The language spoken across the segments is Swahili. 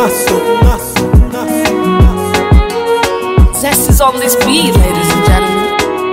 naso naso naso Zest is on this beat, ladies and gentlemen.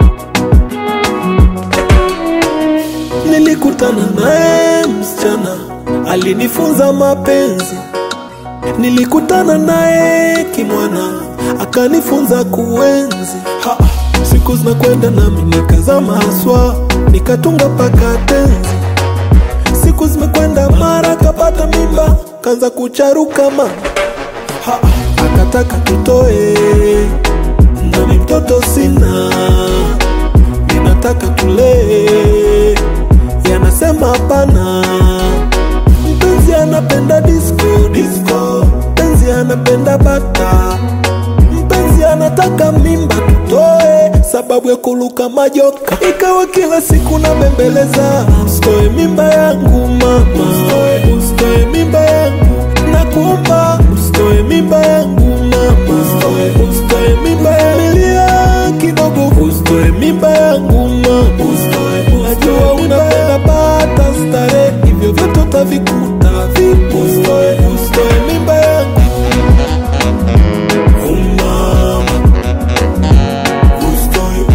Nilikutana naye msichana alinifunza mapenzi, nilikutana naye kimwana akanifunza kuenzi. Ha, siku zinakwenda nami nikazama haswa, nikatunga paka tenzi. Siku zimekwenda mara kapata mimba, kanza kucharuka mama ha, akataka tutoe, nami mtoto sina ninataka tulee, yanasema hapana. Mpenzi anapenda disco disco, mpenzi anapenda bata, mpenzi anataka mimba tutoe, sababu ya kuluka majoka. Ikawa kila siku nabembeleza, usitoe mimba yangu mama, usitoe, usitoe mimba yangu nakuomba, usitoe mimba yangu mama, usitoe, usitoe mimba yangu Nilia kidogo, usitoe mimba yangu mama, usitoe, najua unapenda bata stare, hivyo vyote utavikuta vipo, usitoe, usitoe mimba yangu Oh, mama, usitoe,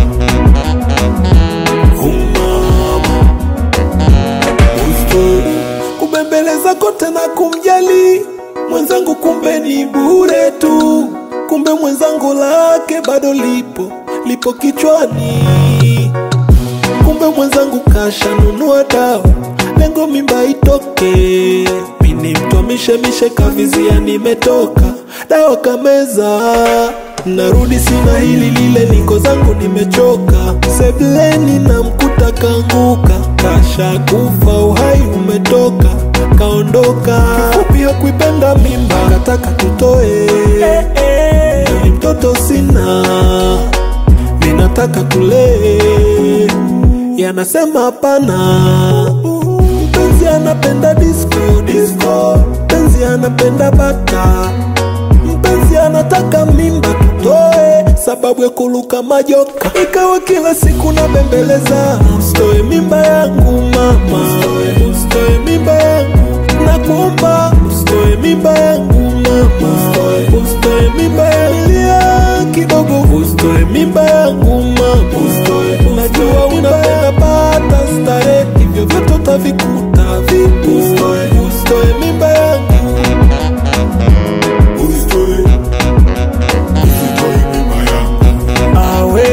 oh, mama Usitoe. kubembeleza kote na kumjali mwenzangu, kumbe ni bure tu, kumbe mwenzangu lake bado lipo lipo kichwani, kumbe mwenzangu kashanunua dawa, lengo mimba itoke, mini mtwamishemishe kavizia, nimetoka dawa kameza narudi sina hili lile, niko zangu nimechoka, sebleni na mkuta kanguka, kasha kufa, uhai umetoka, kaondoka. Kifupi hakuipenda mimba, kataka tutoe, nami mtoto sina, ninataka tulee, yanasema hapana. Mpenzi anapenda disco disco, mpenzi anapenda bata mpenzi anataka mimba tutoe, sababu ya kuluka majoka. Ikawa kila siku nabembeleza, usitoe mimba yangu mama, usitoe, usitoe mimba yangu nakuomba, usitoe mimba yangu mama, usitoe, usitoe mimba yangu Nilia kidogo, usitoe mimba yangu mama, usitoe, najua unapenda pata stare, hivyo vyote utavikuta vipo, usitoe, usitoe mimba yangu Usitoe, usitoe mimba yangu, awe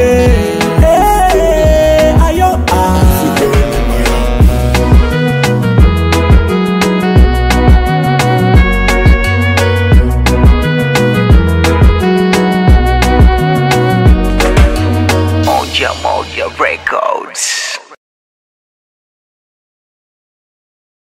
eh, ayo ah. usitoe mimba yangu. Moja Moja Records.